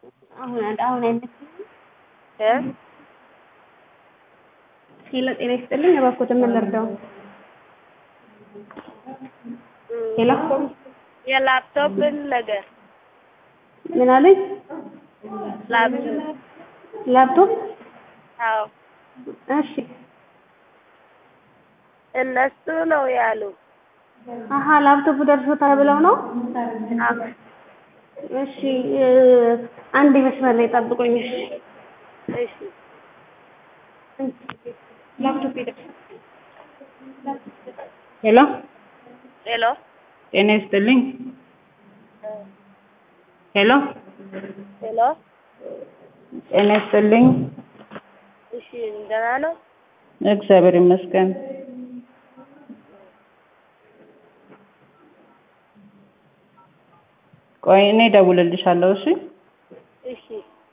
አሁን አሁን አይመስልም። እ ሄሎ ጤና ይስጥልኝ። እባክዎትን ምን ልርዳው? ሄሎ የላፕቶፕን ነገር ምን አለኝ? ላፕቶፕ ላፕቶፕ አዎ እሺ እነሱ ነው ያሉ። አሀ ላፕቶፕ ደርሶታል ብለው ነው? አዎ እሺ እ አንድ መስመር ላይ ጠብቁኝ። እሺ እሺ ላፕቶፕ ይደርሳል። ሄሎ ሄሎ ጤና ይስጥልኝ። ሄሎ ሄሎ ጤና ይስጥልኝ። እሺ ደህና ነው? እግዚአብሔር ይመስገን። ቆይ እኔ እደውልልሻለሁ። እሺ